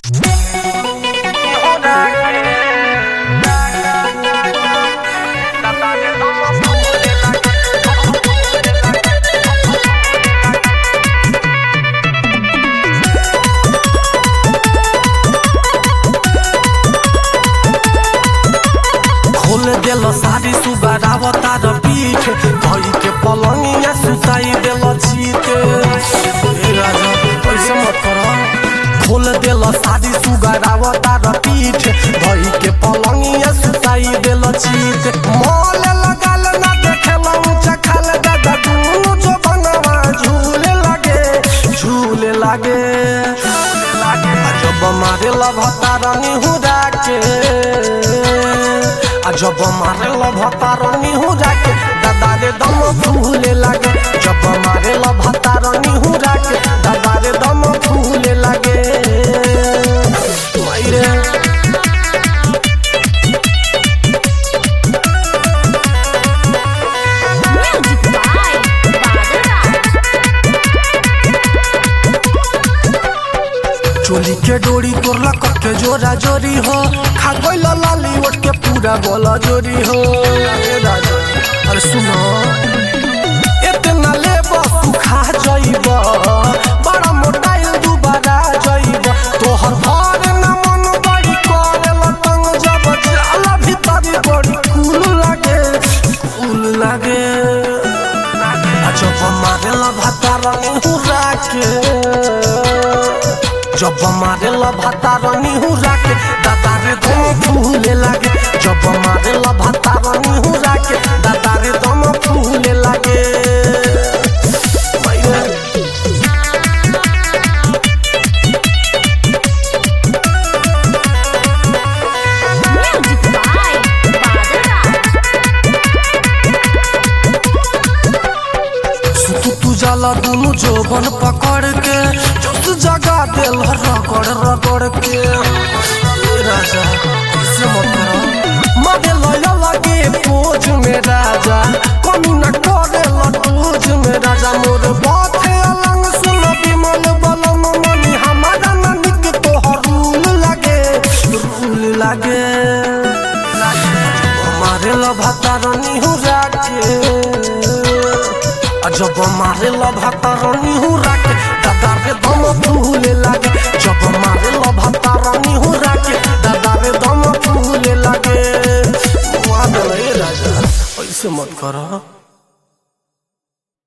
खोल देल सारी सुगाराव तार पीठ धई के पलंगिया सुताई देल चीते ए राजा ऐसे मत कर खोल देल सारी सुगाराव तार पीठ धई के पलंगिया सुताई देल चीत मौल लगाल ना देखेला ऊंचा खाल दादा दुनु जो बनवा झूले लागे झूले लागे जब मारे लभतारनी हुरा के आ जब मारे लभतारनी हुरा के दादा रे दम फूले लागे जब मारे लभतारनी हुरा के दादा रे दम फूले लागे मायरे Music by Badaraj. चोली के डोरी तोड़ला कके जोरा जोरी हो खा गइल लाली ओट के पूरा बोला जोरी हो ए राजा अरे सुनो इतना ले तू खा जाइब बड़ा मोटाइल दुबारा जाइब तोहर घर न मन बड़ी करे लतंग जब जाला भीतर बड़ी कूल लागे कूल लागे आ जब मारेला भातारनी हुरा के जब मारेला भातारनी हुरा के दादा रे दम फूले लागे जब मारेला भातारनी हुरा के दादा रे दम फूले लागे मायरे Music by Badaraj. सुतु तू जाला दुनु जोबन पकड़ के जोत जगा देल रगड़ रगड़ के ए राजा ऐसे मत करो मारे लया लगे पोज में राजा कमी न करे लटोज में राजा मोर बात है अलंग सुन विमल बलम मनी हमारा ननिक तोहर रूल लागे रूल लागे हमारे लभातारनी हो जाके जब मारे लभातारनी हो राके दादा रे दम फूले लागे जब मारे लभातारनी हो राके दादा रे दम फूले लागे मुआ देले राजा ऐसे मत करो